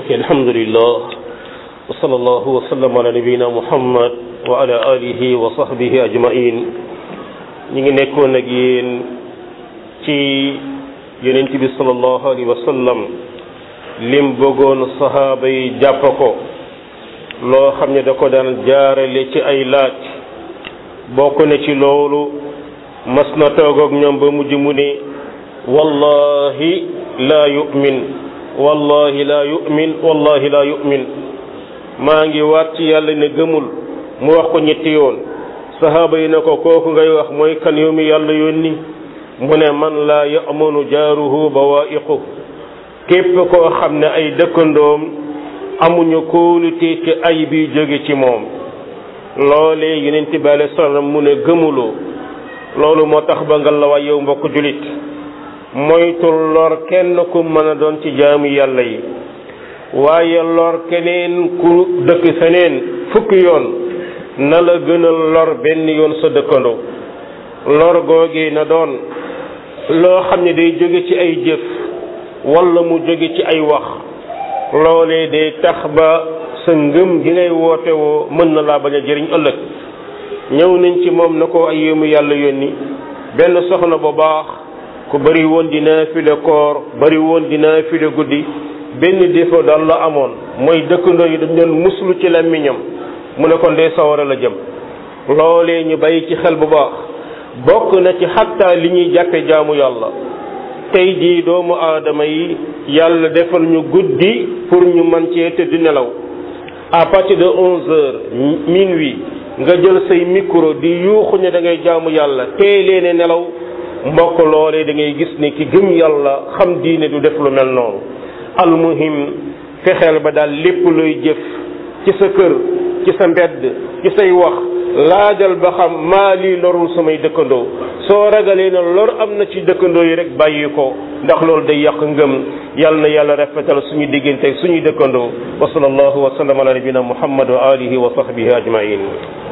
ok alhamdulillah wa sallallahu wa sallam ala nabiyina muhammad wa ala alihi wa sahbihi ajmain ñi ngi nekkoon ak yéen ci yonent bi sallallahu alayhi wa sallam lim bëggoon sahaaba yi jàpp ko loo xam ne da ko daan jaarale ci ay laaj bokk na ci loolu mas na toog ak ñoom ba mujj mu ne wallahi laa yu'min wallahi laa yu'min wallahi laa yu'min maa ngi waat ci yàlla ne gëmul mu wax ko ñetti yoon sahaaba yi ne ko kooku ngay wax mooy kan yow mi yàlla yónni mu ne man laa ya'manu jaaruhu bawaa'iqu képp koo xam ne ay dëkkandoom amuñu kóolute ci ay bi jóge ci moom loolee yonent bi alayhi salaam mu ne gëmuloo loolu moo tax ba nga la waay yow mbokk julit moytul lor kenn ku mën a doon ci jaamu yàlla yi waaye lor keneen ku dëkk feneen fukki yoon na la gënal lor benn yoon sa dëkkandoo lor googee na doon loo xam ne day jóge ci ay jëf walla mu jóge ci ay wax loolee day tax ba sa ngëm gi ngay woote woo mën na laa bañ a jëriñ ëllëg ñëw nañ ci moom na ko ay yéemu yàlla yónni benn soxna bu baax ku bari woon di naafile koor bari woon di naafile guddi benn défaut daal la amoon mooy dëkkandoo yi dañ doon muslu ci làmmiñam mu ne kon dee sawara la jëm loolee ñu bàyyi ci xel bu baax bokk na ci xattaa li ñuy jàppe jaamu yàlla tey jii doomu aadama yi yàlla defal ñu guddi pour ñu man cee tëdd nelaw à partir de onze heures minuit nga jël say micro di yuuxu ne da ngay jaamu yàlla tey leen nelaw mbokk loolee da ngay gis ni ki gëm yàlla xam diine du def lu mel noonu almuhim fexeel ba daal lépp luy jëf ci sa kër ci sa mbedd ci say wax laajal ba xam maa lii lorul samay dëkkandoo soo ragalee na lor am na ci dëkkandoo yi rek bàyyi ko ndax loolu day yàq ngëm yal na yàlla rafetal suñu diggante suñuy dëkkandoo wa sallallahu wa sallam ala nabina muhammad wa alihi wa sahbihi ajmain